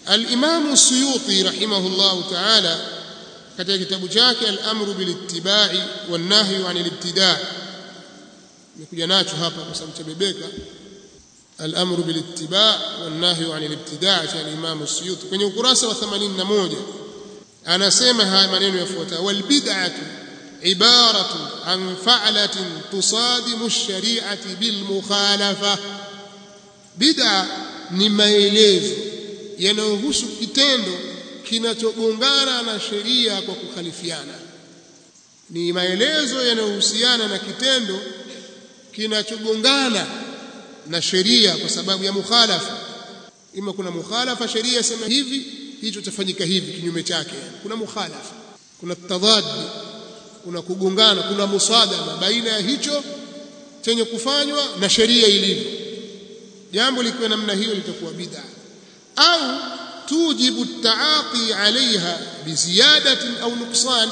al-Imam Suyuti rahimahullah ta'ala katika kitabu chake al-amru bil ittiba'i wan nahyu 'anil ibtida' nikuja nacho hapa kwa sababu chabebeka al-amru bil ittiba' wan nahyu 'anil ibtida' cha al-Imam Suyuti kwenye ukurasa wa 81 anasema haya maneno yafuatayo wal bid'atu ibaratu an fa'latin tusadimu ash-shari'ati bil mukhalafa bid'a ni maelezo yanayohusu kitendo kinachogongana na sheria kwa kukhalifiana ni maelezo yanayohusiana na kitendo kinachogongana na sheria kwa sababu ya mukhalafa ima kuna mukhalafa sheria yasema hivi hicho chafanyika hivi kinyume chake kuna mukhalafa kuna tadad kuna kugongana kuna musadama baina ya hicho chenye kufanywa na sheria ilivyo jambo likiwa namna hiyo litakuwa bid'a au tujibu taaqi alaiha biziyadatin au nuksan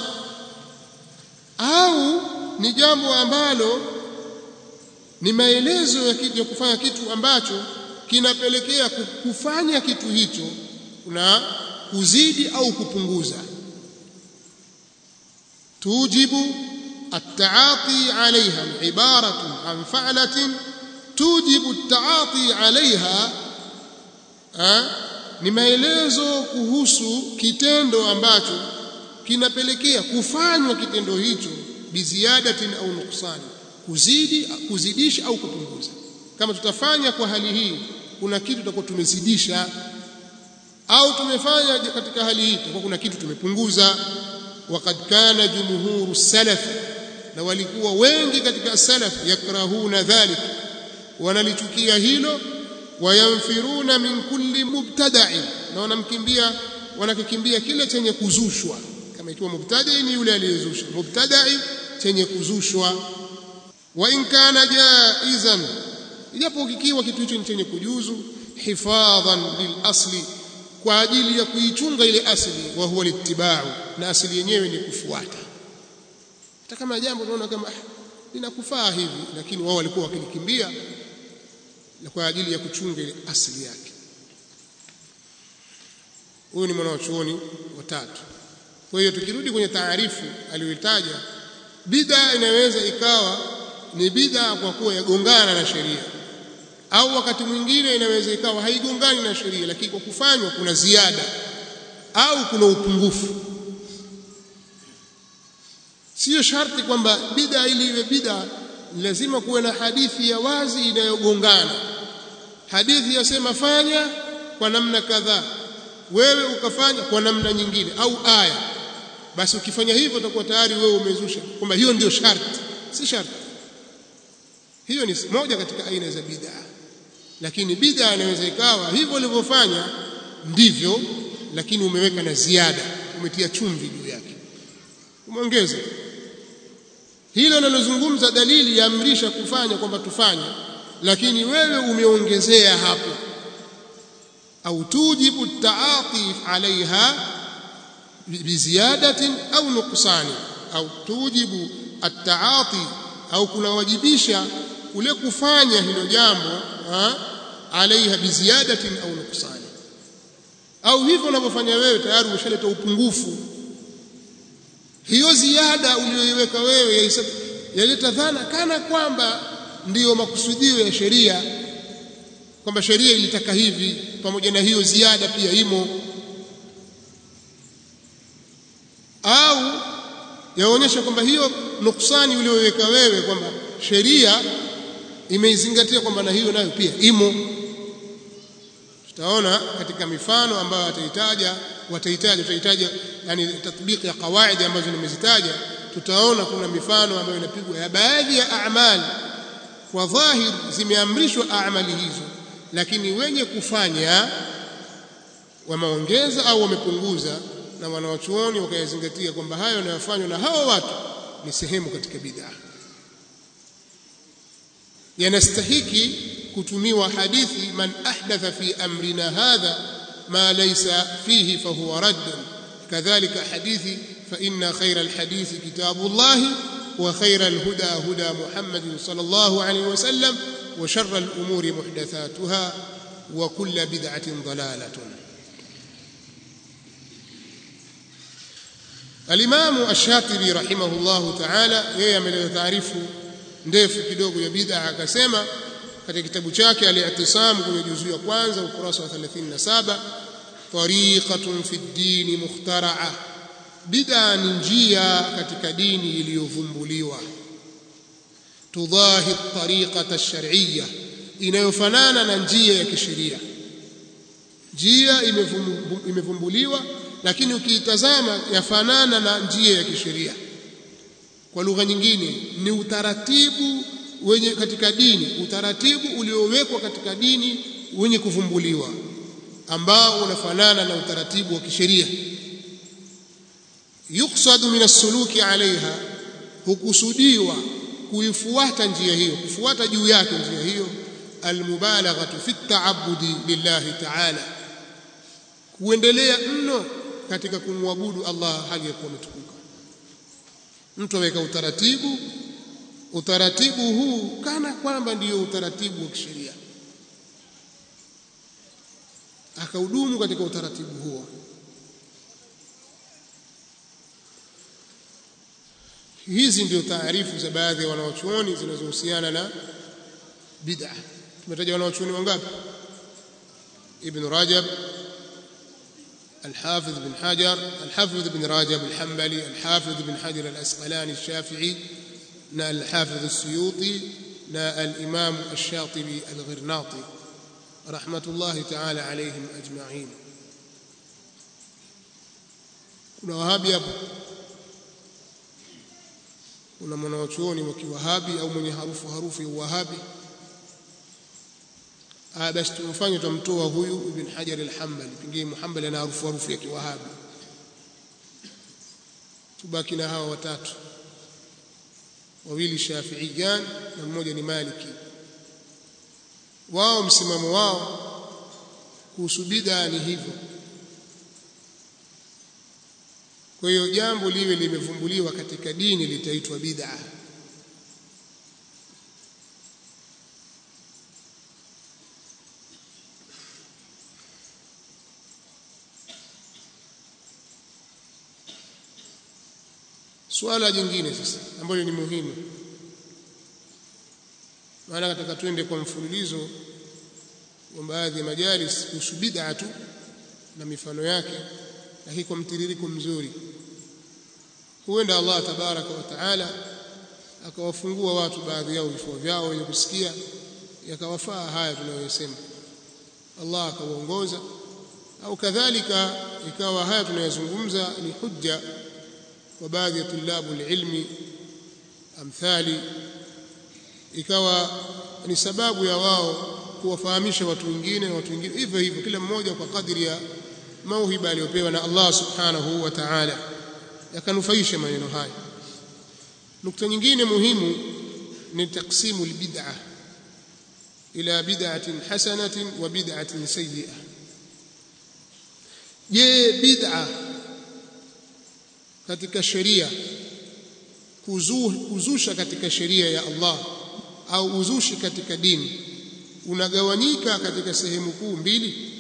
au ni jambo ambalo ni maelezo ya, kitu, ya kufanya kitu ambacho kinapelekea kufanya kitu hicho na kuzidi au kupunguza tujibu التعاطي عليها عبارة عن فعلة توجب التعاطي عليها ni maelezo kuhusu kitendo ambacho kinapelekea kufanywa kitendo hicho biziadatin au nuksani kuzidi kuzidisha au kupunguza kama tutafanya kwa hali hii kuna kitu tutakuwa tumezidisha au tumefanya katika hali hii tutakuwa kuna kitu tumepunguza waqad kana jumhuru salaf na walikuwa wengi katika salaf yakrahuna dhalik wanalichukia hilo wayamfiruna min kulli mubtada'i na wanamkimbia wanakikimbia kile chenye kuzushwa kama ikiwa mubtada'i ni yule aliyezusha mubtada'i chenye kuzushwa wa in kana jaizan ijapo kikiwa kitu hicho chenye kujuzu hifadhan lil asli kwa ajili ya kuichunga ile asli wa huwa littiba'u na asili yenyewe ni kufuata hata kama jambo tunaona kama ah, linakufaa hivi lakini wao walikuwa wakilikimbia na kwa ajili ya kuchunga ile asili yake huyu ni mwanachuoni watatu kwa hiyo tukirudi kwenye taarifu aliyoitaja bid'a inaweza ikawa ni bid'a kwa kuwa yagongana na sheria au wakati mwingine inaweza ikawa haigongani na sheria lakini kwa kufanywa kuna ziada au kuna upungufu sio sharti kwamba bid'a ili iwe bid'a lazima kuwe na hadithi ya wazi inayogongana hadithi yasema fanya kwa namna kadhaa wewe ukafanya kwa namna nyingine au aya basi ukifanya hivyo utakuwa tayari wewe umezusha kwamba hiyo ndio sharti si sharti hiyo ni moja katika aina za bid'a lakini bid'a inaweza ikawa hivyo ulivyofanya ndivyo lakini umeweka na ziada umetia chumvi juu yake umeongeza hilo linalozungumza dalili yaamrisha kufanya kwamba tufanye lakini wewe umeongezea hapo au tujibu taati alaiha biziyadatin au nuqsani au tujibu ataati au kunawajibisha kule kufanya hilo jambo alaiha biziyadatin au nuqsani au hivyo unavyofanya wewe tayari umeshaleta upungufu hiyo ziada uliyoiweka wewe yaleta dhana kana kwamba ndiyo makusudio ya sheria kwamba sheria ilitaka hivi pamoja na hiyo ziada pia imo au yaonyesha kwamba hiyo nuksani uliyoweka wewe kwamba sheria imeizingatia kwamba na hiyo nayo pia imo tutaona katika mifano ambayo watahitaja watahitaja tutahitaja yani tatbiki ya kawaidi ambazo nimezitaja tutaona kuna mifano ambayo inapigwa ya baadhi ya amali kwa dhahir zimeamrishwa amali hizo lakini wenye kufanya wameongeza au wamepunguza na wanawachuoni wakayazingatia kwamba hayo yanayofanywa na hao watu ni sehemu katika bid'a yanastahiki kutumiwa hadithi man ahdatha fi amrina hadha ma laysa fihi fahuwa radd kadhalika hadithi fa inna khayra alhadithi kitabullahi wa khayra alhuda huda muhammadin sallallahu alayhi wasallam wa sharra alumuri muhdathatuha wa kullu bid'atin dalalatun Alimamu Ash-Shatibi rahimahullahu ta'ala yeye ameleta taarifu ndefu kidogo ya bid'a akasema katika kitabu chake al-I'tisam kwenye juzu ya kwanza ukurasa wa 37 tariqatun fi ad-din mukhtara'a bid'a ni njia katika dini iliyovumbuliwa tudahi tariqata ash-shar'iyya inayofanana na njia ya kisheria njia imevumbuliwa lakini ukiitazama yafanana na njia ya kisheria kwa lugha nyingine ni utaratibu wenye katika dini utaratibu uliowekwa katika dini wenye kuvumbuliwa ambao unafanana na utaratibu wa kisheria yuksadu min as-suluki alaiha hukusudiwa kuifuata njia hiyo kufuata juu yake njia hiyo almubalaghatu fi at-ta'abbudi lillahi ta'ala kuendelea mno katika kumwabudu Allah hali ya kuwa umetukuka mtu aweka utaratibu utaratibu huu kana kwamba ndiyo utaratibu wa kisheria akahudumu katika utaratibu huo hizi ndio taarifu za baadhi ya wanawachuoni zinazohusiana na bid'a tumetaja wanawachuoni wangapi ibn rajab الحافظ بن حجر الحافظ بن رجب الحنبلي الحافظ بن حجر الأسقلاني الشافعي نا الحافظ السيوطي نا الإمام الشاطبي الغرناطي رحمة الله تعالى عليهم أجمعين kuna wahabi hapo kuna mwanawachuoni wa kiwahabi au mwenye harufu harufu ya uwahabi ah basi tumfanye tumtoa huyu ibn hajar al-hanbali pengine muhammad ana harufu harufu ya kiwahabi tubaki na hawa watatu wawili shafiiyan na mmoja ni maliki wao msimamo wao kuhusu bid'a ni hivyo kwa hiyo jambo liwe limevumbuliwa katika dini litaitwa bid'a swala jingine sasa ambalo ni muhimu maana nataka twende kwa mfululizo wa baadhi ya majalis kuhusu bid'a tu na mifano yake lakini kwa mtiririko mzuri huenda Allah tabaraka wa taala akawafungua watu baadhi yao vifua vyao wenye kusikia yakawafaa haya tunayosema Allah akawaongoza au kadhalika ikawa haya tunayozungumza ni hujja kwa baadhi ya tulabu ilmi amthali ikawa ni sababu ya wao kuwafahamisha watu wengine na watu wengine hivyo hivyo kila mmoja kwa kadri ya mauhiba aliyopewa na Allah subhanahu wa ta'ala yakanufaisha maneno haya nukta nyingine muhimu ni taksimu albid'ah ila bid'atin hasanatin wa bid'atin sayyi'ah je bid'a katika sheria kuzusha katika sheria ya Allah au uzushi katika dini unagawanyika katika sehemu kuu mbili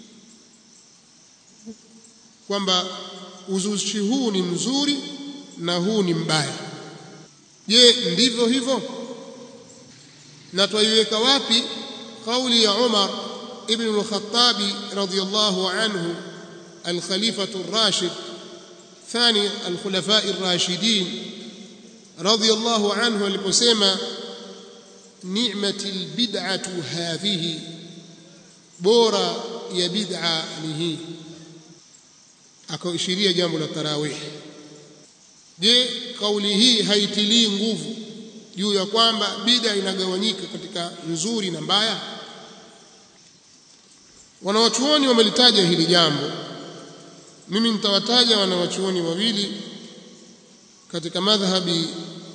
kwamba uzushi huu ni mzuri na huu ni mbaya je ndivyo hivyo na twaiweka wapi kauli ya Umar ibn al-Khattab radiyallahu anhu al-Khalifah ar-Rashid ثاني الخلفاء الراشدين رضي الله عنه aliposema ni'mati albid'atu hadhihi bora ya bid'a ni hii akaishiria jambo la tarawih je kauli hii haitilii nguvu juu ya kwamba bid'a inagawanyika katika nzuri na mbaya wanawachuoni wamelitaja hili jambo mimi nitawataja wanawachuoni wawili katika madhhabi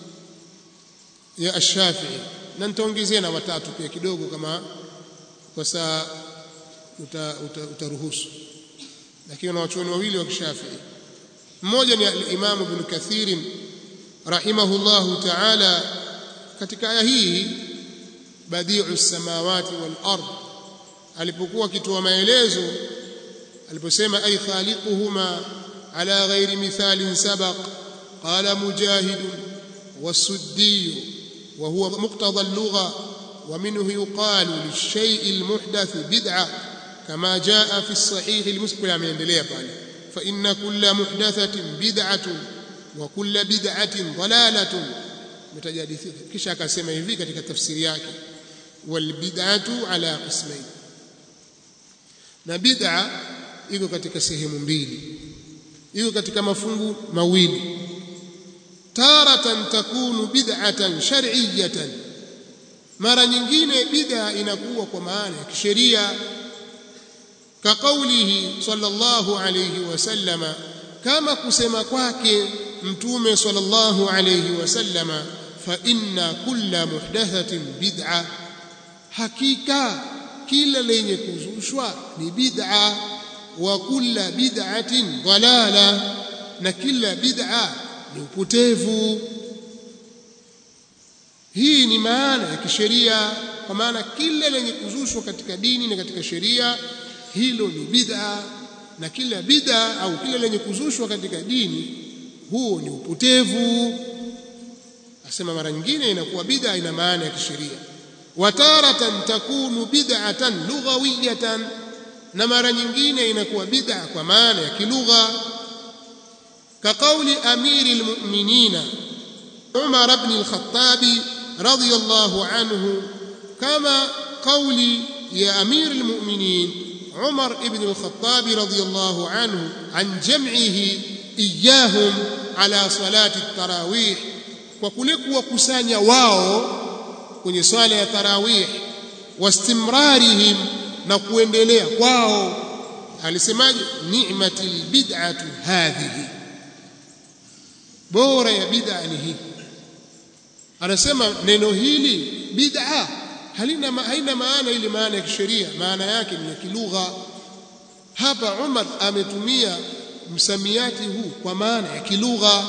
ya Ash-Shafi'i na nitaongezea na watatu pia kidogo kama kwa saa utaruhusu uta, uta lakini wanawachuoni wawili wa Shafi'i mmoja ni al-Imam Ibn Kathir rahimahullahu ta'ala katika aya hii badi'u samawati wal ard alipokuwa akitoa maelezo aliposema ay khaliquhuma على غير مثال سبق قال مجاهد والسدي وهو مقتضى اللغة ومنه يقال للشيء المحدث بدعة كما جاء في الصحيح المسلم من دليل فإن كل محدثة بدعة وكل بدعة ضلالة متجادثين kisha akasema hivi katika tafsiri yake walbid'atu ala qismain na bid'a iko katika sehemu mbili iko katika mafungu mawili taratan takunu bid'atan shar'iyyatan mara nyingine bid'a inakuwa kwa maana ya kisheria ka kaulihi sallallahu alayhi wasallama kama kusema kwake mtume sallallahu alayhi wasallama fa inna kulla muhdathatin bid'a hakika kila lenye kuzushwa ni bid'a wa kulla bid'atin dalala na kila bid'a ni upotevu hii ni maana ya kisheria kwa maana kila lenye kuzushwa katika dini na katika sheria hilo ni bid'a na kila bid'a au kila lenye kuzushwa katika dini huo ni upotevu asema mara nyingine inakuwa bid'a ina maana ya kisheria wataratan takunu bid'atan lughawiyatan na mara nyingine inakuwa bid'a kwa maana ya kilugha كقول أمير المؤمنين عمر بن الخطاب رضي الله عنه كما قول يا أمير المؤمنين عمر بن الخطاب رضي الله عنه عن جمعه إياهم على صلاة التراويح وكلك وكسانيا واو kwenye swala ya tarawih wastimrarihim na kuendelea kwao alisemaje ni'matil bid'atu hadhihi bora ya bid'a ni hii anasema neno hili bid'a halina haina maana ile maana ya kisheria maana yake ni ya kilugha hapa Umar ametumia msamiati huu kwa maana ya kilugha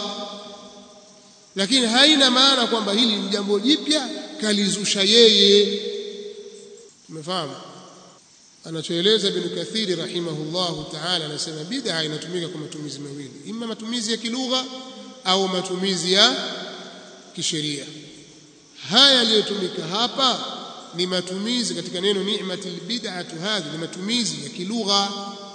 lakini haina maana kwamba hili ni jambo jipya kalizusha yeye tumefahamu anachoeleza ibn kathiri rahimahullahu ta'ala anasema bid'a inatumika kwa matumizi mawili imma matumizi ya kilugha au matumizi ya kisheria haya yaliyotumika hapa ni matumizi katika neno ni'matil bid'atu hadhi ni matumizi ya kilugha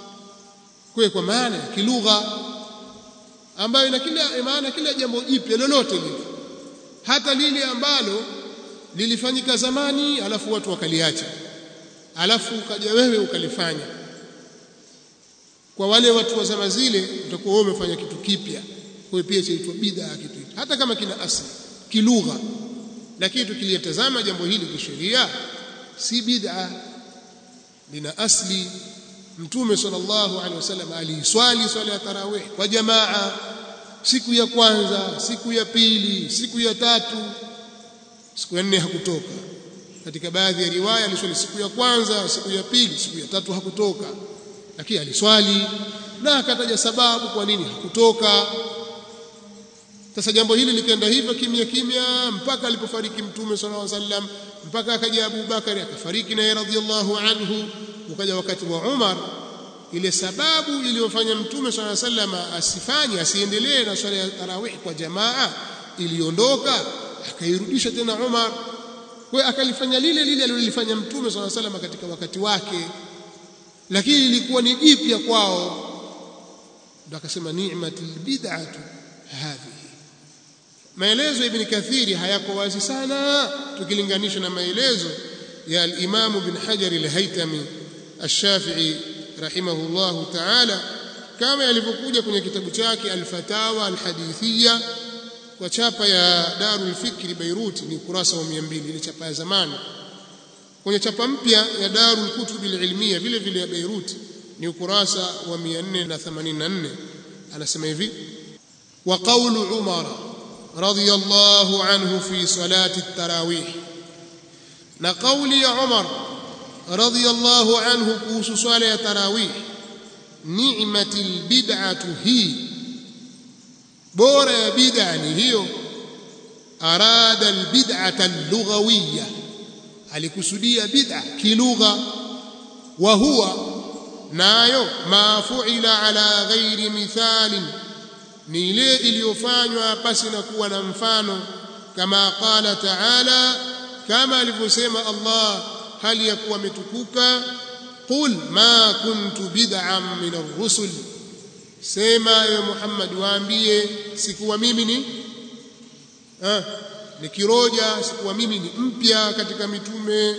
kwa kwa maana ya kilugha ambayo ina kila maana kila jambo jipya lolote lile hata lile ambalo lilifanyika zamani alafu watu wakaliacha alafu ukaja wewe ukalifanya kwa wale watu wa zama zile utakuwa wewe umefanya kitu kipya kwa pia chaitwa bid'a kitu hicho hata kama kina asili kilugha lakini tukilitazama jambo hili kisheria si bid'a lina asli mtume sallallahu alaihi wasallam aliiswali swala ya tarawih kwa jamaa siku ya kwanza siku ya pili siku ya tatu siku ya nne hakutoka katika baadhi ya riwaya aliswali siku ya kwanza siku ya pili siku ya tatu hakutoka lakini aliswali na akataja sababu kwa nini hakutoka sasa jambo hili likaenda hivyo kimya kimya mpaka alipofariki mtume sallallahu alaihi wasallam mpaka akaja Abu Bakari akafariki naye radhiallahu anhu ukaja wakati wa Umar ile sababu iliyofanya mtume sallallahu alaihi wasallam asifanye asiendelee na swala ya tarawih kwa jamaa iliondoka akairudisha tena Umar kwa akalifanya lile lile alilofanya mtume sallallahu alaihi wasallam katika wakati wake lakini ilikuwa ni jipya kwao ndio akasema ni'matul bid'atu hadhihi maelezo ibn kathiri hayako wazi sana tukilinganisha na maelezo ya al-Imam ibn Hajar al-Haytami ash-Shafi'i rahimahullahu ta'ala kama yalivyokuja kwenye kitabu chake al-Fatawa al-Hadithiyya kwa chapa ya Darul Fikri Beirut ni ukurasa wa 200 ile chapa ya zamani kwenye chapa mpya ya Darul Kutub al-Ilmiyya vile vile ya Beirut ni ukurasa wa 484 anasema hivi wa qawlu Umar رضي الله عنه في صلاة التراويح نقول يا عمر رضي الله عنه كوس صلاة التراويح نعمة البدعة هي بورا بدعة هي أراد البدعة اللغوية alikusudia bid'a kilugha wa huwa nayo ma fuila ala ghairi mithalin ni ile iliyofanywa pasi na kuwa na mfano kama qala taala kama alivyosema Allah hali ya kuwa ametukuka qul ma kuntu bid'an min ar-rusul sema ya Muhammad waambie sikuwa mimi ni ah ni kiroja sikuwa mimi ni mpya katika mitume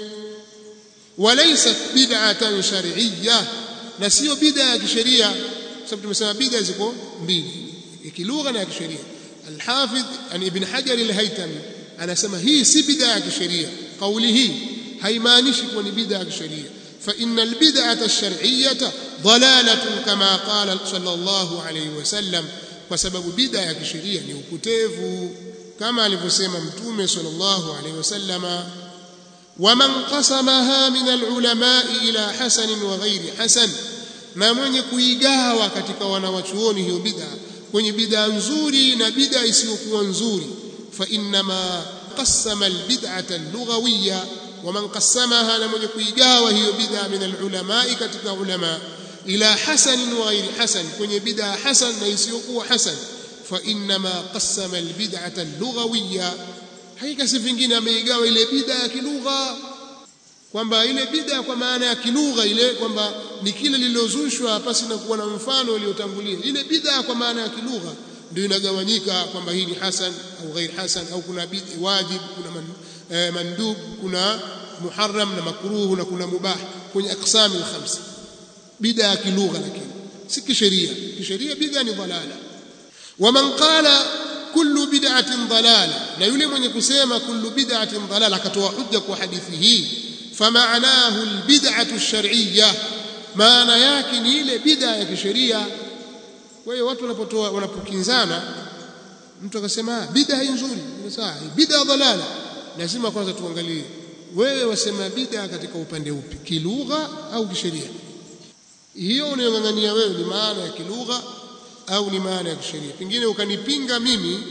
walaysat bid'atan shar'iyya na sio bid'a ya kisheria sababu tumesema bid'a ziko mbili ya kilugha na ya kisheria al-Hafidh an Ibn Hajar al-Haytami anasema hii si bid'a ya kisheria kauli hii haimaanishi kuwa ni bid'a ya kisheria فإن البدعة الشرعية ضلالة كما قال صلى الله عليه وسلم وسبب بدعة كشريعة ni upotevu kama alivyosema mtume sallallahu alayhi wasallama waman qasamaha min alulama ila hasan wa ghairi hasan na mwenye kuigawa katika wanawachuoni hiyo bid'a kwenye bid'a nzuri na bid'a isiyokuwa nzuri fa inma qasama albid'ata allughawiyya ومن قسمها لمن كيغاوا هي بدعه من العلماء ketika ulama ila hasan wa ghairi hasan kwenye bid'a hasan na isiyokuwa hasan fa inma qassama albid'ata allughawiyya hakika si vingine ameigawa ile bid'a ya kilugha kwamba ile bid'a kwa maana ya kilugha ile kwamba ni kile lililozushwa pasi na kuwa na mfano uliotangulia ile bid'a kwa maana ya kilugha ndio inagawanyika kwamba hii ni hasan au ghair hasan au kuna bid'a wajib kuna man, eh, mandub kuna muharram na makruh na kuna mubah kwenye aqsam al-khams bid'a ya kilugha lakini si kisheria kisheria bid'a ni dhalala waman qala kullu bid'atin dalala na yule mwenye kusema kullu bid'atin dalala akatoa hujja kwa hadithi hii فمعناه البدعة الشرعية maana yake ni ile bid'a ya kisheria kwa hiyo watu wanapotoa wanapokinzana mtu akasema bid'a hii nzuri ni sawa bid'a dalala lazima kwanza tuangalie wewe wasema bid'a katika upande upi kilugha au kisheria hiyo unayong'ang'ania wewe ni maana ya kilugha au ni maana ya kisheria pengine ukanipinga mimi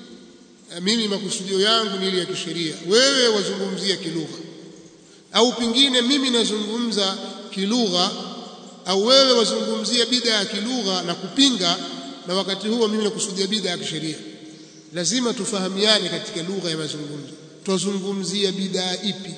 mimi makusudio yangu ni ile ya kisheria wewe wazungumzia kilugha au pengine mimi nazungumza kilugha au wewe wazungumzia bid'a ya kilugha na kupinga na wakati huo mimi nakusudia bid'a ya kisheria lazima tufahamiane katika lugha ya mazungumzo twazungumzia bid'a ipi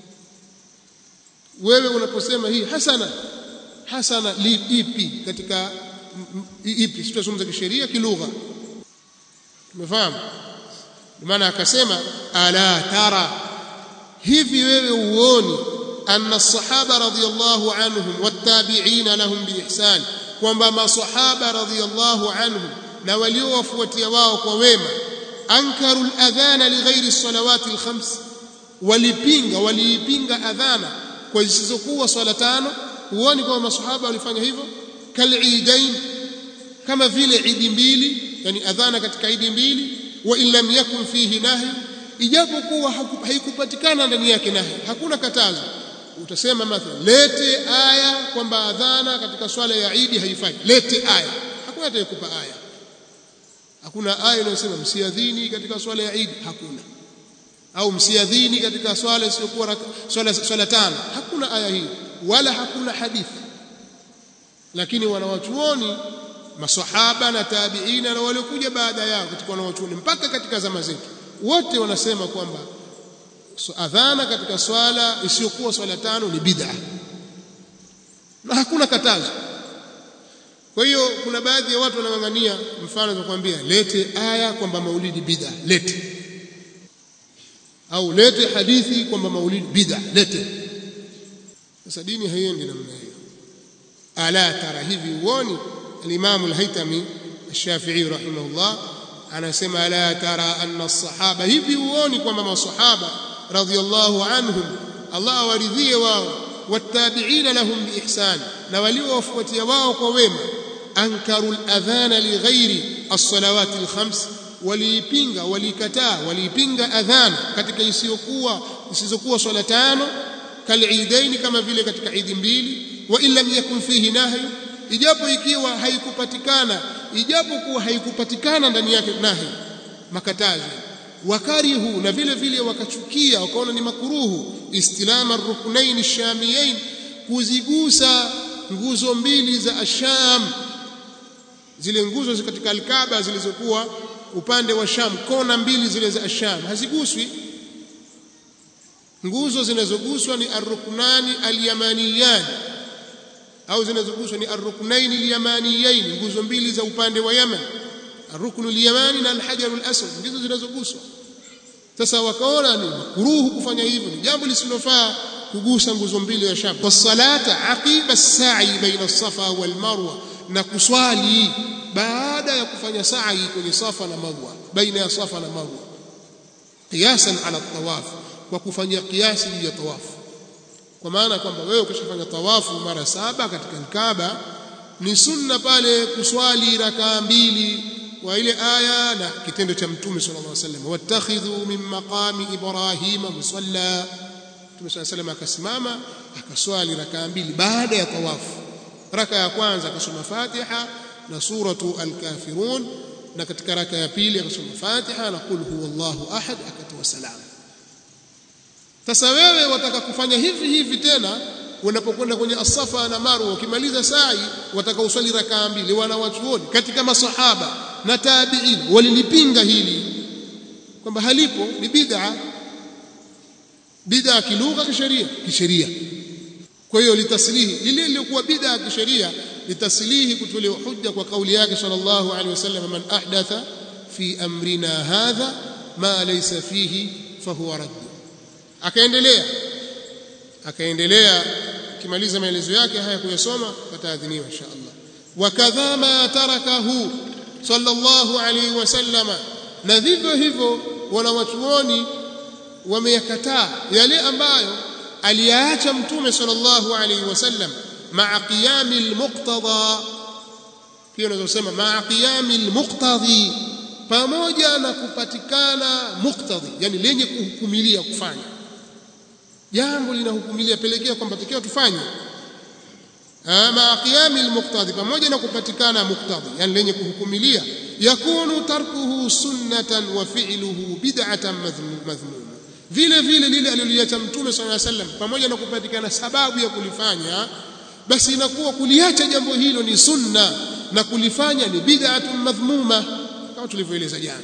wewe unaposema hii hasana hasana li ipi katika ipi sitazungumza kisheria kilugha tumefahamu maana akasema ala tara hivi wewe uoni anna sahaba radhiyallahu anhum wattabi'ina lahum biihsan kwamba masahaba radhiyallahu anhum na waliowafuatia wao kwa wema ankaru al-adhana lighairi as-salawati al-khams walipinga waliipinga adhana kwa zisizokuwa swala tano huoni kwamba masahaba walifanya hivyo kal'idain kama vile idi mbili yani adhana katika idi mbili wa in lam yakun fihi nahy ijapokuwa haikupatikana ndani yake nahi hakuna katazo utasema mathalan lete aya kwamba adhana katika swala ya Eid haifai lete aya hakuna atakayekupa aya hakuna aya inayosema msiadhini katika swala ya Eid hakuna au msiadhini katika swala isiyokuwa swala swala tano hakuna aya hii wala hakuna hadithi lakini wanawachuoni masahaba na tabiina na waliokuja baada yao katika wanawachuoni mpaka katika zama zetu wote wanasema kwamba so, adhana katika swala isiyokuwa swala tano ni bid'a na hakuna katazo kwa hiyo kuna baadhi ya watu wanang'ang'ania mfano za kuambia lete aya kwamba maulidi bid'a lete au lete hadithi kwamba maulidi bid'a lete sasa dini haiendi namna hiyo ala tara hivi uoni al-Imam al-Haytami al-Shafi'i rahimahullah anasema la tara anna as-sahaba hivi uoni kwamba masahaba radhiyallahu anhum Allah awaridhie wao wattabi'ina lahum biihsan na waliowafuatia wao kwa wema ankaru al-adhana lighairi as-salawati al-khams waliipinga walikataa waliipinga adhan katika isiyokuwa isizokuwa swala tano kaliidaini kama vile katika idi mbili wa illam yakun fihi nahyu ijapo ikiwa haikupatikana ijapo kuwa haikupatikana ndani yake nahi makatazo wakarihu na vile vile wakachukia wakaona ni makuruhu istilama ruknain shamiyain kuzigusa nguzo mbili za asham zile nguzo katika alkaba zilizokuwa upande wa Sham kona mbili zile za asham haziguswi nguzo zinazoguswa ni arruknani alyamaniyan au zinazoguswa ni arruknaini alyamaniyain nguzo mbili za upande wa Yemen arruknu alyamani na alhajar alaswad ndizo zinazoguswa sasa wakaona ni kuruhu kufanya hivyo ni jambo lisilofaa kugusa nguzo mbili ya Sham wasalata aqiba as-sa'i baina as-safa wal marwa na kuswali baada ya kufanya sa'i kwenye safa na marwa baina ya safa na marwa qiyasan ala at-tawaf kwa kufanyia kiasi juu ya tawafu kwa maana kwamba wewe ukishafanya tawafu mara saba katika Kaaba ni sunna pale kuswali rakaa mbili wa ile aya na kitendo cha mtume sallallahu alaihi wasallam wattakhidhu min maqami ibrahima musalla mtume sallallahu alaihi wasallam akasimama akaswali rakaa mbili baada ya tawafu raka ya kwanza akasoma Fatiha na suratu al-kafirun na katika raka ya pili akasoma Fatiha na qul huwallahu ahad akatoa salamu sasa wewe wataka kufanya hivi hivi tena unapokwenda kwenye asafa na marwa ukimaliza sa'i wataka uswali rakaa mbili wanawachuoni katika masahaba na tabi'in walilipinga hili kwamba halipo ni bid'a bid'a kilugha kisheria kisheria kwa hiyo litaslihi lile lilikuwa bid'a kisheria litaslihi kutolewa hujja kwa kauli yake sallallahu alaihi wasallam man ahdatha fi amrina hadha ma laysa fihi fahuwa radd akaendelea akaendelea kimaliza maelezo yake haya kuyasoma pataadhiniwa insha Allah wakadha ma tarakahu sallallahu alaihi wasallam na vivyo hivyo wanawachuoni wameyakataa yale ambayo aliyaacha mtume sallallahu alaihi wasallam maa qiyami almuqtada pia unaweza kusema maa qiyami almuqtadi pamoja na kupatikana muqtadi yani lenye kuhukumilia kufanya jambo linahukumilia pelekea kwamba takiwa tufanye ama qiyami almuqtadi pamoja na kupatikana muqtadi yani lenye kuhukumilia yakunu tarkuhu sunnatan wa fi'luhu bid'atan madhmuma vile vile lile aliloliacha mtume sallallahu alaihi wasallam pamoja na kupatikana sababu ya kulifanya basi inakuwa kuliacha jambo hilo ni sunna na kulifanya ni bid'atun madhmuma kama tulivyoeleza jana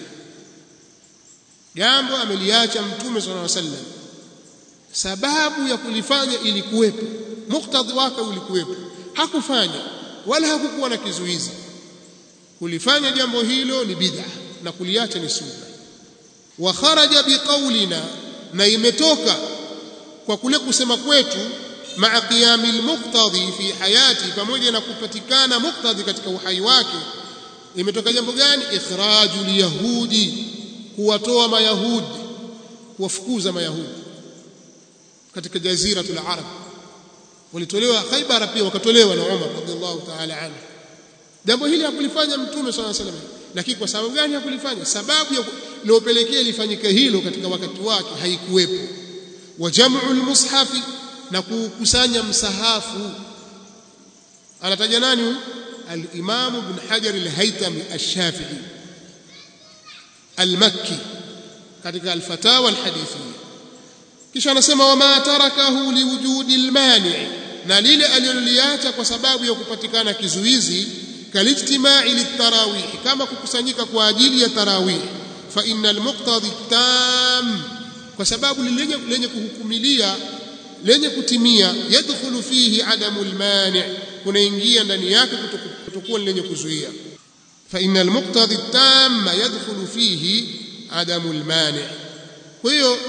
jambo ameliacha mtume sallallahu alaihi wasallam sababu ya kulifanya ilikuwepo muktadhi wake ulikuwepo hakufanya wala hakukuwa na kizuizi kulifanya jambo hilo ni bid'a na kuliacha ni sunna wa kharaja biqaulina na imetoka kwa kule kusema kwetu maa qiyami almuqtadi fi hayati pamoja na kupatikana muqtadi katika uhai wake imetoka jambo gani ikhraju liyahudi kuwatoa mayahudi kuwafukuza mayahudi katika jaziratul arab walitolewa Khaibar pia wakatolewa na Umar radhiallahu ta'ala anhu jambo hili hakulifanya mtume swalla salam lakini kwa sababu gani hakulifanya sababu ya iliyopelekea lifanyike hilo katika wakati wake haikuwepo wa jam'u almushafi na kukusanya msahafu anataja nani huyu al-Imam Ibn Hajar al-Haytami ash-Shafi'i al-Makki katika al-Fatawa al-Hadithiyya kisha anasema wama tarakahu liwujudi almani na lile aliloliacha kwa sababu ya kupatikana kizuizi kalijtimai litarawih kama kukusanyika kwa ajili ya tarawih fa innal muqtadi tam kwa sababu lenye, lenye kuhukumilia lenye kutimia yadkhulu fihi adamu almani kunaingia ndani yake kutokuwa lenye kuzuia fa innal muqtadi tam yadkhulu fihi adamu almani kwa hiyo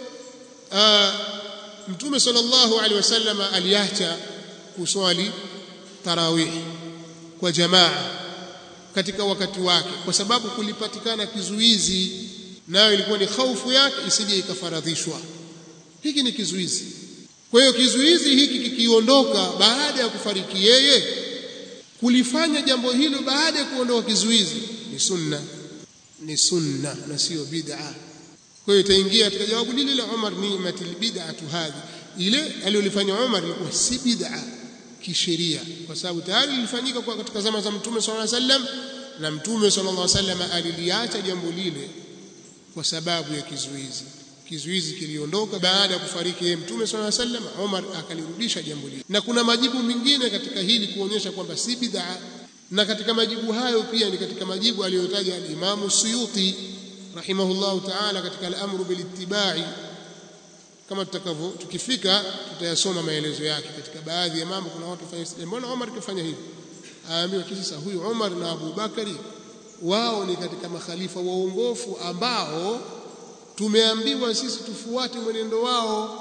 mtume sallallahu alaihi wasallam aliacha kuswali tarawih kwa jamaa katika wakati wake kwa sababu kulipatikana kizuizi nayo ilikuwa ni hofu yake isije ikafaradhishwa hiki ni kizuizi kwa hiyo kizuizi hiki kikiondoka baada ya kufariki yeye kulifanya jambo hilo baada ya kuondoka kizuizi ni sunna ni sunna na sio bid'a kwa hiyo itaingia katika jawabu lile la Umar ni'matil bid'atu hadhi ile aliyolifanya Umar ilikuwa si bid'a kisheria kwa sababu tayari lilifanyika kwa katika zama za Mtume sallallahu alaihi wasallam na Mtume sallallahu alaihi wasallam aliliacha jambo lile kwa sababu ya kizuizi kizuizi kiliondoka baada ya kufariki yeye mtume swalla sallam Umar akalirudisha jambo lile na kuna majibu mengine katika hili kuonyesha kwamba si bid'a na katika majibu hayo pia ni katika majibu aliyotaja al-Imam Suyuti rahimahullahu ta'ala katika al-amru bil ittiba'i kama tutakavyo tukifika tutayasoma maelezo yake katika baadhi ya mambo kuna watu fanya mbona Umar kafanya hivi aambiwa kisa huyu Umar na Abu Bakari wao ni katika makhalifa waongofu ambao tumeambiwa sisi tufuate mwenendo wao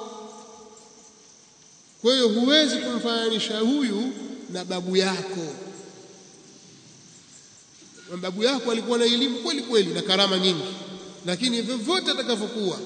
kwa hiyo huwezi kumfananisha huyu na babu yako babu yako alikuwa na elimu kweli kweli na karama nyingi lakini vyovyote atakavyokuwa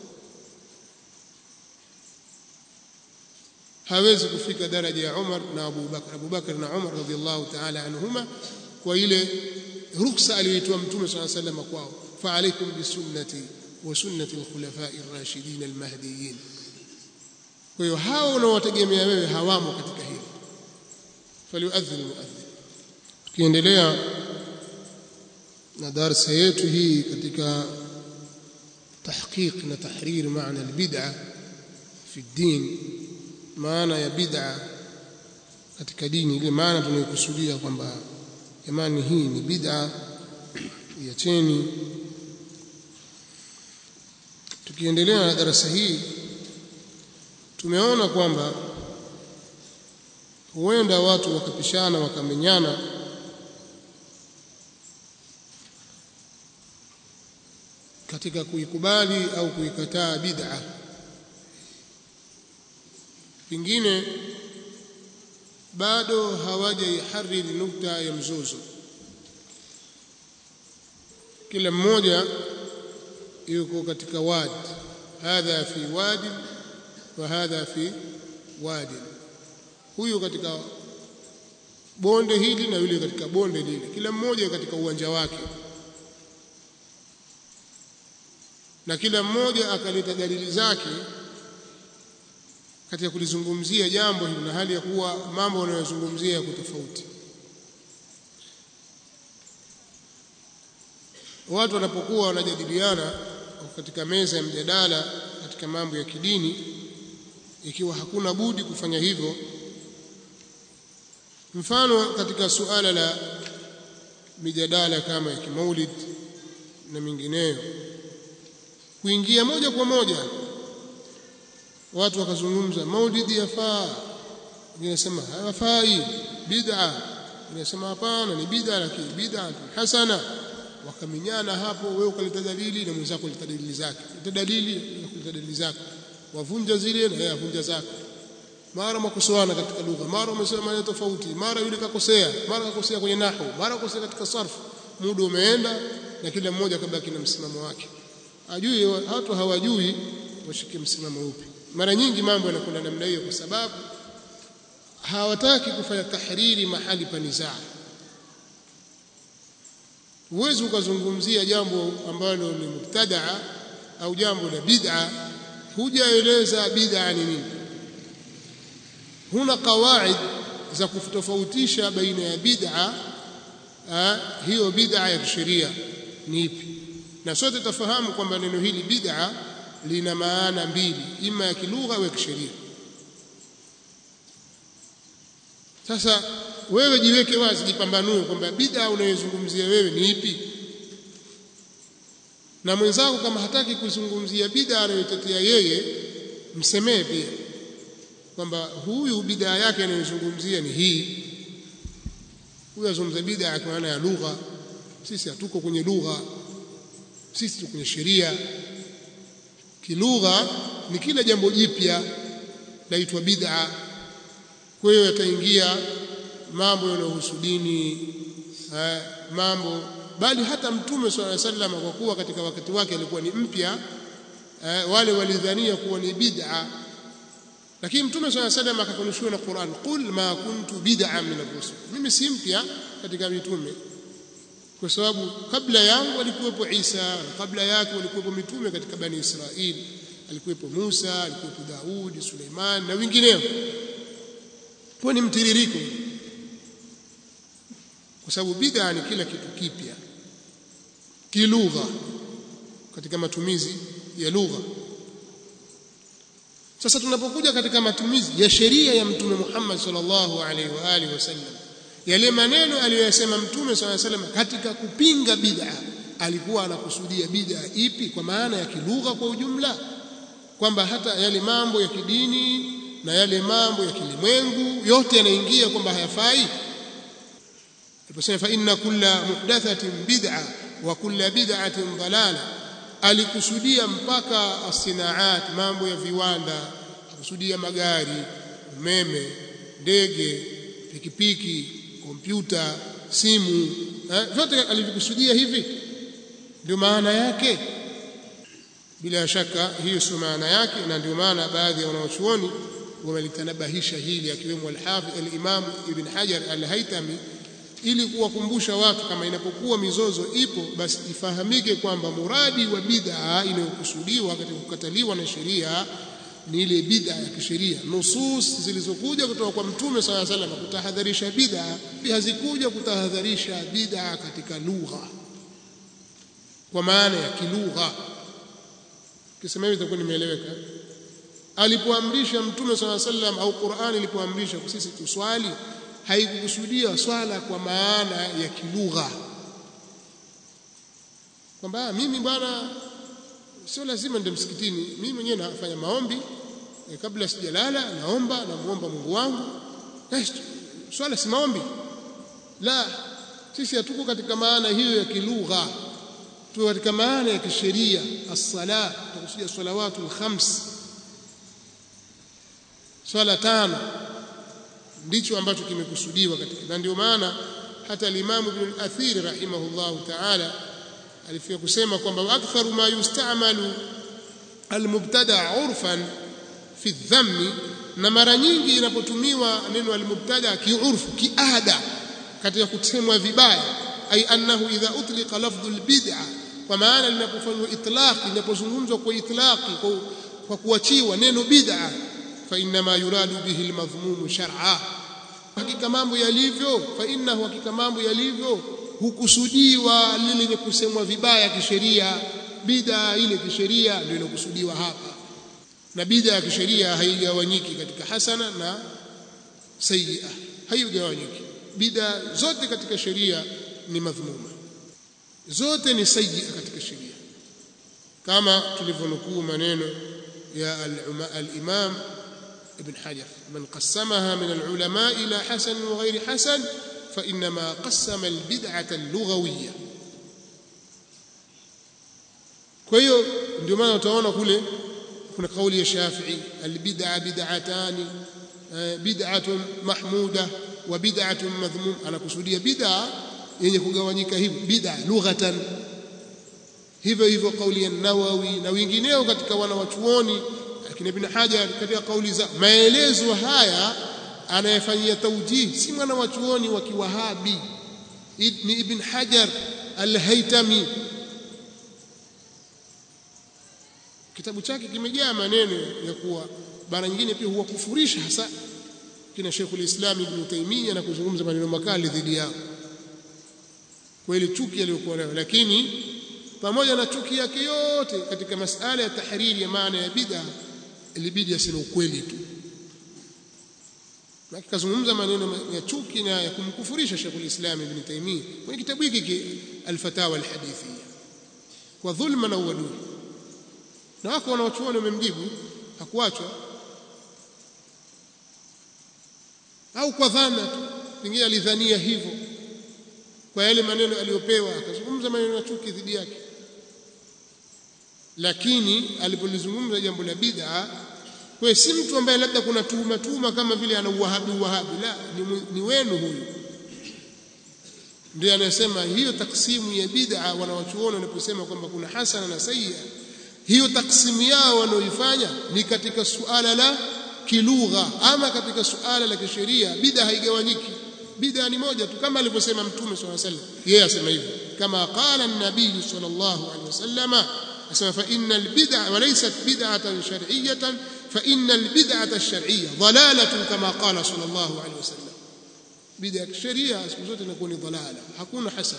hawezi kufika daraja ya Umar na Abu Bakar Abu Bakar na Umar radhiallahu ta'ala anhuma kwa ile ruksa aliyoitoa mtume صلى الله عليه وسلم kwao fa alaykum bisunnati wa sunnati al-khulafa'i ar-rashidin al-mahdiyyin kwa hiyo hao unaowategemea wewe hawamo katika hili faliuadhin muadhin tukiendelea na darasa yetu hii katika tahqiq na tahrir maana al-bid'a fi ad-din maana ya bid'a katika dini ile maana tunayokusudia kwamba jamani hii ni bid'a iacheni tukiendelea na darasa hii tumeona kwamba huenda watu wakapishana wakamenyana katika kuikubali au kuikataa bid'a pengine bado hawajaihariri nukta ya mzozo kila mmoja yuko katika wadi hadha fi wadi wa hadha fi wadi huyu katika bonde hili na yule katika bonde lile kila mmoja katika uwanja wake na kila mmoja akaleta dalili zake katika kulizungumzia jambo hili na hali ya kuwa mambo wanayozungumzia yako tofauti watu wanapokuwa wanajadiliana katika meza ya mjadala katika mambo ya kidini ikiwa hakuna budi kufanya hivyo mfano katika suala la mijadala kama ya kimaulid na mingineyo kuingia moja kwa moja watu wakazungumza maulidi yafaa wengine sema hayafai bid'a wengine sema hapana ni bid'a lakini bid'a hasana wakaminyana hapo wewe ukaleta dalili na mwenzako aleta dalili zake leta dalili na kuleta dalili zake wavunja zile na yeye avunja zake mara makosoana katika lugha mara umesema maneno tofauti mara yule kakosea mara kakosea kwenye nahwu mara kakosea katika sarfu muda umeenda na kila mmoja kabaki na msimamo wake ajui watu hawajui washike msimamo upi mara nyingi mambo yanakwenda namna hiyo kwa sababu hawataki kufanya tahriri mahali pa nizaa huwezi ukazungumzia jambo ambalo ni mubtadaa au jambo la bid'a hujaeleza bid'a ni nini huna kawaid za kutofautisha baina ya bid'a hiyo bid'a ya kisheria ni ipi na sote tafahamu kwamba neno hili bid'a lina maana mbili ima ya kilugha au ya kisheria sasa wewe jiweke wazi jipambanue kwamba bid'a unayozungumzia wewe ni ipi na mwenzako kama hataki kuzungumzia bid'a anayotetea yeye msemee pia kwamba huyu bid'a yake anayozungumzia ni hii huyu azungumza bid'a kwa maana ya lugha sisi hatuko kwenye lugha sisi tuko kwenye sheria kilugha ni kila jambo jipya laitwa bid'a kwa hiyo yataingia mambo yanayohusu dini eh, mambo bali hata mtume swalla alayhi wasallam kwa kuwa katika wakati wake alikuwa ni mpya eh, wale walidhania kuwa ni bid'a lakini mtume swalla alayhi wasallam akakunushiwa na Qur'an qul ma kuntu bid'a min ar-rusul mimi si mpya katika mitume kwa sababu kabla yangu alikuwepo Isa kabla yake walikuwepo mitume katika bani Israili alikuwepo Musa alikuwepo Daudi Suleiman na wengineo kwa ni mtiririko kwa sababu bid'a ni kila kitu kipya kilugha katika matumizi ya lugha sasa tunapokuja katika matumizi ya sheria ya mtume Muhammad sallallahu alaihi wa alihi wasallam yale maneno aliyoyasema mtume sallallahu alaihi wasallam katika kupinga bid'a alikuwa anakusudia bid'a ipi kwa maana ya kilugha kwa ujumla kwamba hata yale mambo ya kidini na yale mambo ya kilimwengu yote yanaingia kwamba hayafai aliposema fa inna kulla muhdathatin bid'a wa kulla bid'atin dalala alikusudia mpaka asinaat mambo ya viwanda alikusudia magari umeme ndege pikipiki kompyuta simu eh, vyote alivikusudia hivi ndio maana yake bila shaka hiyo sio maana yake na ndio maana baadhi ya wanawachuoni wamelitanabahisha hili akiwemo al-Hafidh al-Imam Ibn Hajar al-Haytami ili kuwakumbusha watu kama inapokuwa mizozo ipo basi ifahamike kwamba muradi wa bid'a inayokusudiwa katika kukataliwa na sheria ni ile bid'a ya kisheria nusus zilizokuja kutoka kwa mtume swalla salam kutahadharisha bid'a hazikuja kutahadharisha bid'a katika lugha kwa maana ya kilugha kisema hivi itakuwa nimeeleweka alipoamrisha mtume swalla salam au Qur'ani ilipoamrisha sisi tuswali haikukusudia swala kwa maana ya kilugha kwamba mimi bwana sio lazima ndio msikitini mimi mwenyewe nafanya maombi e, kabla sijalala naomba namuomba Mungu wangu eh, swala si maombi la sisi hatuko katika maana hiyo ya kilugha tuko katika maana ya kisheria as-sala tukusudia salawatul khams swala tano ndicho ambacho kimekusudiwa katika na ndio maana hata al-Imam Ibn al-Athir rahimahullahu ta'ala alifia kusema kwamba aktharu ma yustamalu al-mubtada urfan fi dhammi na mara nyingi inapotumiwa neno al-mubtada kiurfu kiada katika kusemwa vibaya ay annahu idha utliqa lafdhu al-bid'a kwa maana linapofanywa itlaq linapozungumzwa kwa itlaqi kwa, kwa kuachiwa neno bid'a fa inma yuradu bihi al-madhmum shar'a hakika mambo yalivyo fa innahu hakika mambo yalivyo hukusudiwa lile lenye kusemwa vibaya kisheria bid'a ile kisheria ndio inokusudiwa hapa na bid'a ya kisheria haigawanyiki katika hasana na sayyi'a haigawanyiki bid'a zote katika sheria ni madhmuma zote ni sayyi'a katika sheria kama tulivyonukuu maneno ya al-Imam ابن حجر من قسمها من العلماء إلى حسن وغير حسن فإنما قسم البدعة اللغوية kwa hiyo ndio maana utaona kule kuna kauli ya Shafi'i albid'a bid'atani bid'atun mahmuda wa bid'atun madhmum anakusudia bid'a yenye kugawanyika hivi bid'a lughatan hivyo hivyo kauli ya Nawawi na wengineo katika wanawachuoni lakini Ibn Hajar katika kauli za maelezo haya anayefanyia tawjih si mwana wa chuoni wa kiwahabi ni Ibn Hajar al-Haytami kitabu chake kimejaa maneno ya kuwa bara nyingine pia huwakufurisha hasa kina Sheikhul Islam Ibn Taymiyyah na kuzungumza maneno makali dhidi yao kwa ile chuki aliyokuwa nayo lakini pamoja na chuki yake yote katika masala ya tahriri ya maana ya bid'a ilibidi aseme ukweli tu na kazungumza maneno ya chuki na ya kumkufurisha Sheikh Islam Ibn Taymiyyah kwenye kitabu hiki Al-Fatawa Al-Hadithiyya kwa dhulma na uadui na wako wanaochuoni wamemjibu hakuachwa au kwa dhana tu pengine alidhania hivyo kwa yale maneno aliyopewa akazungumza maneno ya chuki dhidi yake lakini alipolizungumza jambo la bid'a kwa si mtu ambaye labda kuna tuhuma tuhuma kama vile ana uwahabi uwahabi la ni, ni wenu huyu ndiye anasema hiyo taksimu ya bid'a wanawachuoni wanaposema kwamba kuna hasana na sayya hiyo taksimu yao wanaoifanya ni katika suala la kilugha ama katika suala la kisheria bid'a haigawanyiki bid'a ni moja tu kama alivyosema mtume swalla sallam yeye asema hivyo kama qala an-nabii sallallahu alaihi wasallama asema fa innal bid'a wa laysat bid'atan shar'iyyatan fa innal bid'ata ash-shar'iyya dhalalatun kama qala sallallahu alaihi wasallam bid'a kisheria siku zote inakuwa ni dhalala hakuna hasana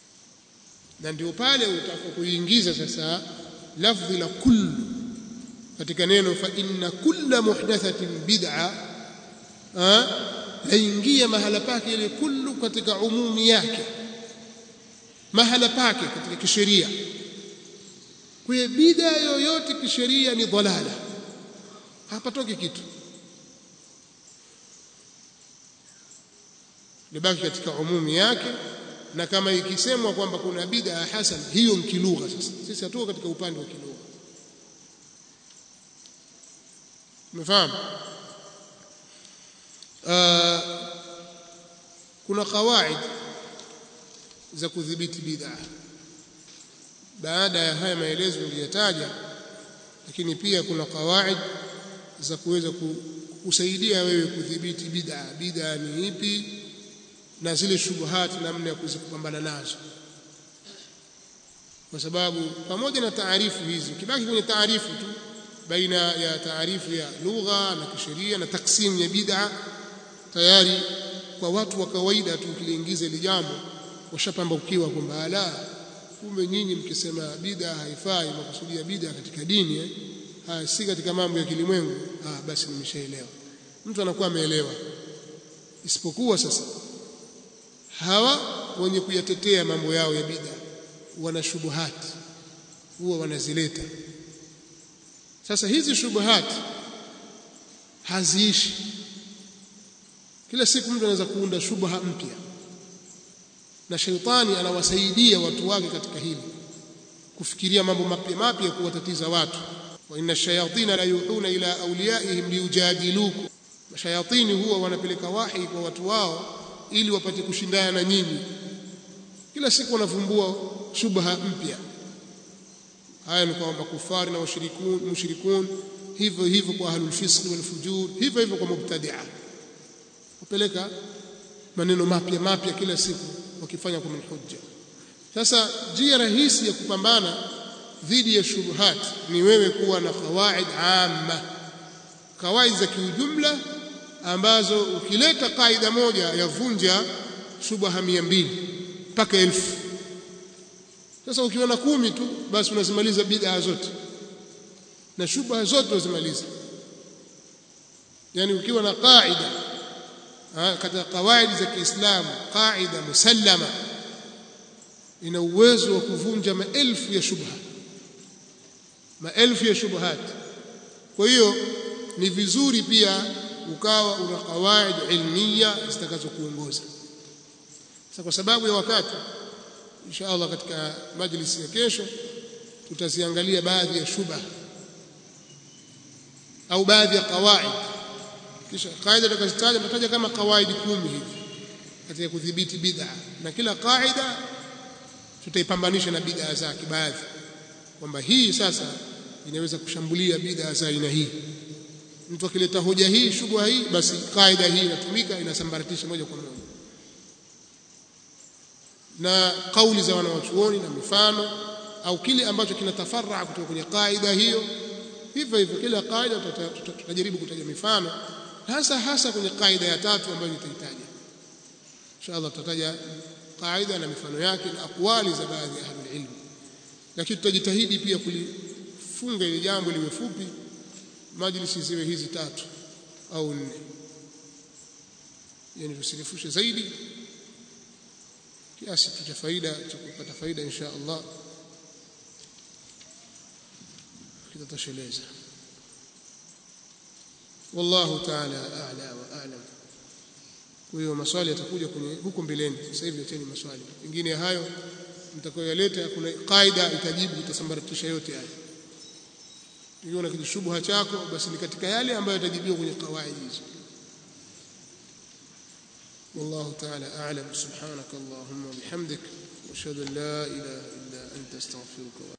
na ndio pale utakapokuingiza sasa lafdhi la kullu katika neno fa inna kulla muhdathatin bid'a yaingia mahala pake ile kullu katika umumi yake mahala pake katika kisheria kwa hiyo bid'a yoyote kisheria ni dhalala hapatoki kitu libaki katika umumi yake na kama ikisemwa kwamba kuna bid'a hasan hiyo mkilugha sasa sisi hatuko katika upande wa kilugha umefahamu uh, kuna kawaid za kudhibiti bid'a baada ya haya maelezo niliyotaja lakini pia kuna kawaid za kuweza kusaidia wewe kudhibiti bid'a bid'a ni ipi na zile shubuhati namna ya kuzipambana nazo kwa sababu pamoja na taarifu hizi ukibaki kwenye taarifu tu baina ya taarifu ya lugha na kisheria na taksimu ya bid'a tayari kwa watu wa kawaida tu ukiliingiza ile jambo washapambaukiwa kwamba ala kumbe nyinyi mkisema bid'a haifai makusudia bid'a katika dini eh? haya si katika mambo ya kilimwengu ah basi nimeshaelewa mtu anakuwa ameelewa isipokuwa sasa hawa wenye kuyatetea mambo yao ya bid'a wana shubuhati huwa wanazileta sasa hizi shubuhati haziishi kila siku mtu anaweza kuunda shubha mpya na shaitani anawasaidia watu wake katika hili kufikiria mambo mapya mapya kuwatatiza watu wa inna shayatina la yuhuna ila awliyaihim liyujadilukum mashayatini huwa wanapeleka wahi kwa watu wao ili wapate kushindana na nyinyi kila siku wanavumbua shubha mpya haya ni kwa makufari na washirikun mushrikun hivyo hivyo kwa ahlul fisq wal fujur hivyo hivyo kwa mubtadi'a kupeleka maneno mapya mapya kila siku wakifanya kwa hujja sasa njia rahisi ya kupambana dhidi ya shubuhat ni wewe kuwa na kawaid amma kawaid za kiujumla ambazo ukileta kaida moja yavunja shubha mia mbili mpaka elfu sasa ukiona kumi tu basi unazimaliza bid'a zote na shubha zote unazimaliza yani ukiwa na kaida katika kawaidi za Kiislamu kaida musallama ina uwezo wa kuvunja maelfu ya shubha maelfu ya shubhat kwa hiyo ni vizuri pia ukawa una kawaid ilmiya zitakazokuongoza sasa kwa sababu ya wakati insha Allah katika majlisi ya kesho tutaziangalia baadhi ya shubha au baadhi ya kawaid kisha kaida tutakazitaja tutataja kama kawaidi kumi hivi katika kudhibiti bid'a na kila kaida tutaipambanisha na bid'a zake baadhi kwamba hii sasa inaweza kushambulia bid'a za aina hii mtu akileta hoja hii shubha hii basi kaida hii inatumika inasambaratisha moja kwa moja na kauli za wanawachuoni na mifano au kile ambacho kinatafarra kutoka kwenye kaida hiyo hivyo hivyo kila kaida tutajaribu kutaja mifano hasa hasa kwenye kaida ya tatu ambayo nitahitaja inshallah tutataja kaida na mifano yake na akwali za baadhi ya ahlul ilm lakini tutajitahidi pia kulifunga ile jambo liwe fupi majlisi ziwe hizi tatu au nne yani tusirefushe zaidi kiasi cha faida cha kupata faida insha Allah kitatosheleza wallahu ta'ala a'la wa a'lam kwa hiyo maswali yatakuja kwenye huko mbeleni sasa hivi leteni maswali mengine hayo mtakayoyaleta kuna kaida itajibu itasambaratisha yote haya ikiwa na kijishubha chako basi ni katika yale ambayo yatajibiwa kwenye kawaidi hizo والله تعالى أعلم سبحانك اللهم وبحمدك وأشهد أن لا إله إلا أنت أستغفرك